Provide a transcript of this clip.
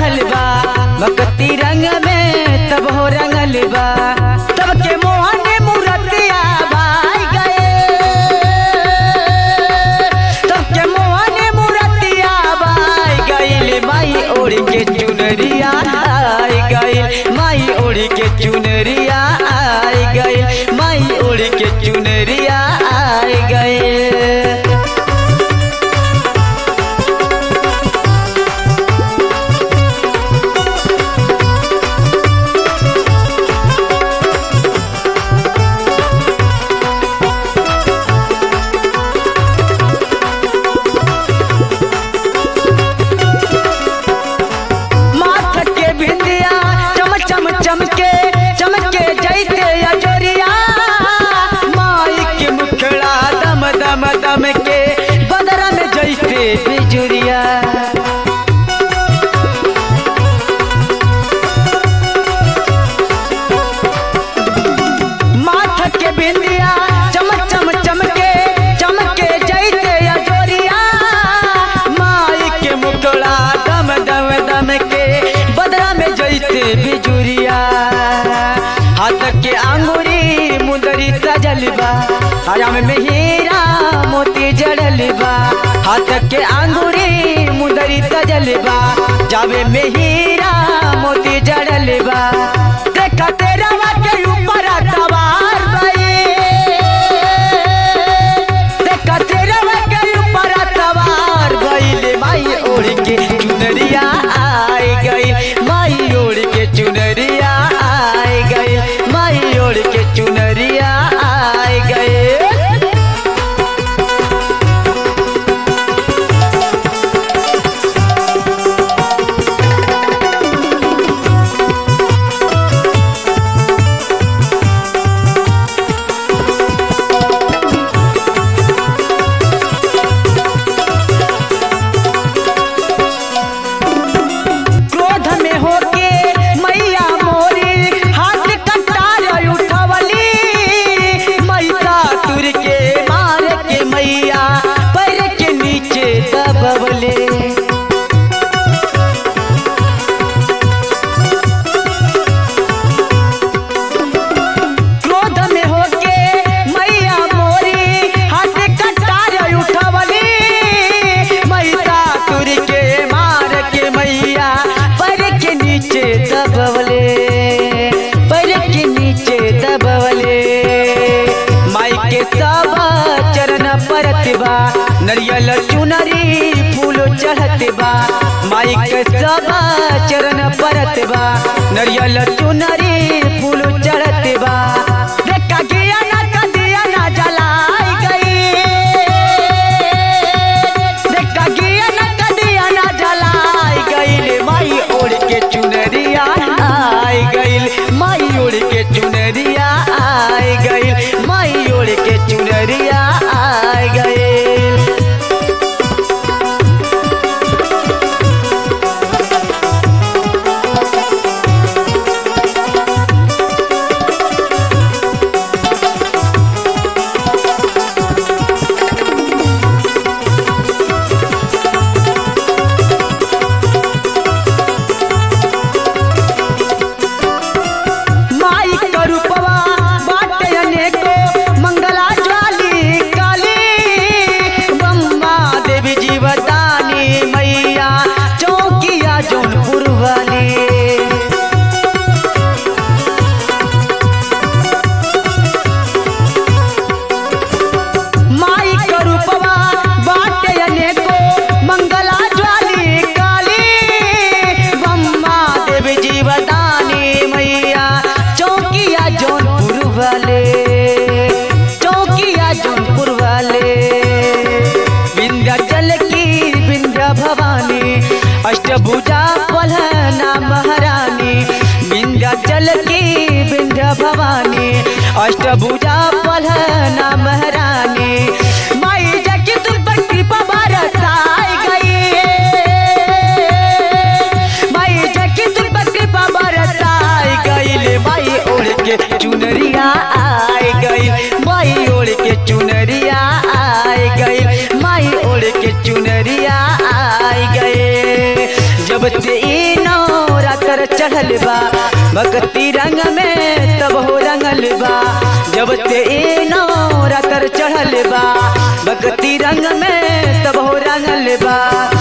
रंगल बा भक्ति रंग में तब हो रंगल बा तब के मोहन मूर्तिया भाई गए तब के मोहन मूर्तिया भाई गइल माई ओढ़ के चुनरिया आई गइल माई ओढ़ के चुनरिया आई गइल माई ओढ़ के चुनरिया आई गइल माथ के बिंदिया चम चम चमके चमके जैसे अजोरिया माई के मुखड़ा दम दम दम के बदरा में जैसे बिजुरिया माथ के बिंदिया चम चम चमके चमके जैसे अजोरिया माई के मुखड़ा दम दम दम के बदरा में जैसे बिजुरिया हाथ के अंगूरी मुंदरी सजल बा हरा में हीरा मोती जड़ल बा हाथ के अंगूरी मुंदरी सजल बा जावे में हीरा मोती जड़ल बा देखा तेरा के ऊपर सवार भई देखा तेरा के ऊपर सवार भइले माई ओढ़ के चुनरिया आई गई माई ओढ़ के चुनरिया आई गई माई ओढ़ के चुनरिया आई गई क्रोध में होके मैया मोरी हाथ कटार उठवली मैया तुर के मार के मैया पैर के नीचे दबवले क्रोध में होके मैया मोरी हाथ कटार उठवली मैया तुर के मार के मैया पैर के नीचे दबवले पैर के नीचे दबवले माई के सब चरण परत बा नरियल चुनरी फूल चढ़त बा माई के सब चरण परत बा नरियल चुनरी फूल चढ़त बा देखा गिया ना कदिया ना जलाई गई देखा गिया ना कदिया ना जलाई गईल माई ओढ़ के चुनरिया आई गईल माई ओढ़ के चुनरिया आई गईल माई ओढ़ के चुनरिया आई गईल माई करूपवा बाटे अनेको मंगला ज्वाली चढ़ल बा भक्ति रंग में तब हो रंगल बा जब ते ए नौ रातर चढ़ल बा भक्ति रंग में तब हो रंगल बा